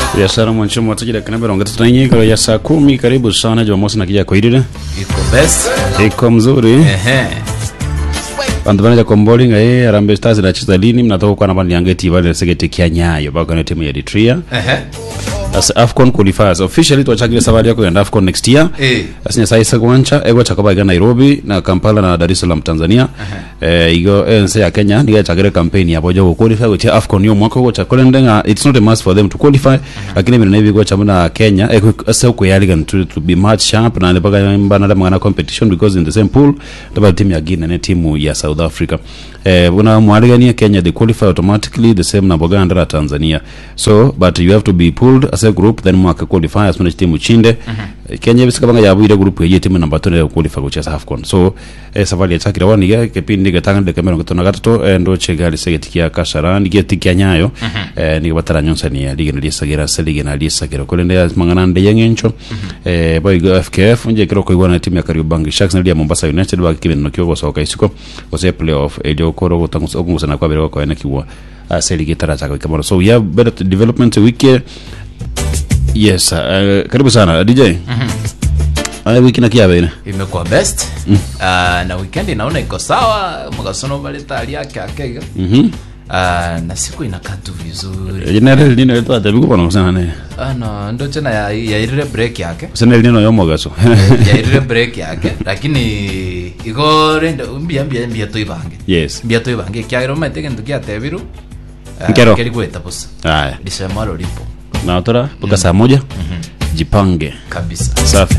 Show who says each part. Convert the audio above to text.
Speaker 1: biashara mwancho mwatajira kana mirongo itatu na enye ikoro ya saa kumi karibu sana jumamosi na kija kwairire
Speaker 2: iko best
Speaker 1: iko mzuri
Speaker 2: ehe
Speaker 1: bantu banaja komboli ngaye arambe stars inacheza lini mnatoka kwa nabani yangeti bale segete kia nyayo bako na timu ya Eritrea
Speaker 2: ehe
Speaker 1: as afcon qualifiers officially twachagire safari yako ya afcon next year
Speaker 2: Eh.
Speaker 1: asinya sai sekwancha ego chakaba iga Nairobi na Kampala na Dar es Salaam Tanzania eh igo ense ya Kenya niga chagire campaign ya bojo ku qualify go cha afcon yo mwaka go cha kolendenga it's not a must for them to qualify lakini mimi nebi go chamuna Kenya ego ase ku yaliga to, to be match sharp na ne baga mbana na mangana competition because in the same pool taba timu ya Guinea ne timu ya South Africa eh buna mwaligania Kenya they qualify automatically the same na Buganda na Tanzania so but you have to be pulled as a group then mwaka qualify as mwana timu chinde Kenya bisika banga yabuire group ye timu namba 2 ya qualify kucheza AFCON so eh, safari ya chakira wani ya kipindi gatanga de kamera gatona gatatu eh, ndo chegali segetikia kasharani getikia nyayo eh, ni batara nyonsa ni ya ligi na lisagira se ligi na lisagira kolende ya mangana nde yengencho eh, boy go FKF nje kiro ko igwana timu ya Kariobangi Sharks na ya Mombasa United ba kibe no kyo soka isiko ose playoff elio koro gutangusa ogungusa na kwa bere ko ene kiwa ase ligi tara chaka kamera so we have better development wiki yes uh, karibu sana DJ uh, wiki na kiabe
Speaker 2: imekuwa best Ah, na weekend inaona iko sawa mugasono baleta hali yake akega
Speaker 1: mhm
Speaker 2: Ah, na siku inakaa tu vizuri
Speaker 1: general nino yetu atabiku kono kusana ne
Speaker 2: ano ndo tena ya- yairire break yake
Speaker 1: kusana nino yo mogaso
Speaker 2: yairire break yake lakini iko rende mbia mbia mbia toibange
Speaker 1: yes
Speaker 2: mbia toibange kiagiro maite kintu kiatebiru
Speaker 1: Nkero.
Speaker 2: keri gweta busa
Speaker 1: haya
Speaker 2: lisemalo lipo
Speaker 1: na tora mpaka saa moja jipange
Speaker 2: kabisa
Speaker 1: safi